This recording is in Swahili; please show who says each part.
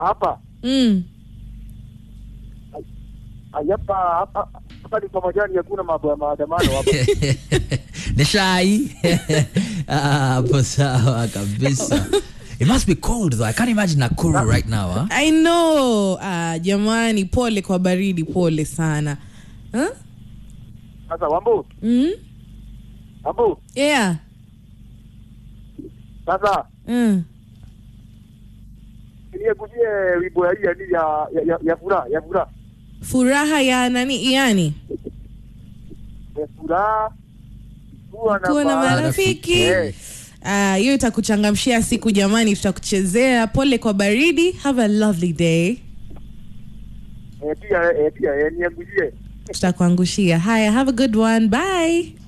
Speaker 1: hapa
Speaker 2: Mm.
Speaker 1: hapa hapa hapa ni kwa majani, hakuna mambo ya maandamano hapa.
Speaker 3: ni shai Ah, hapo sawa kabisa it must be cold though i can't imagine nakuru right now huh?
Speaker 2: I know. Ah, jamani pole kwa baridi, pole sana. Huh?
Speaker 1: Sasa Wambu,
Speaker 2: Mm?
Speaker 1: Wambu,
Speaker 2: Yeah.
Speaker 1: sasa
Speaker 2: Mm.
Speaker 1: niekuzie wimbo ya hii ya nini ya ya ya, ya furaha ya furaha
Speaker 2: Furaha ya nani yani?
Speaker 1: ya furaha kuwa na
Speaker 2: Kuwa na
Speaker 1: ba-
Speaker 2: marafiki.
Speaker 1: Eh.
Speaker 2: Ah, hiyo itakuchangamshia siku jamani, tutakuchezea. Pole kwa baridi. Have a lovely day.
Speaker 1: Eh, pia eh, pia eh, niekuzie
Speaker 2: Tutakuangushia. Haya, have a good one. Bye.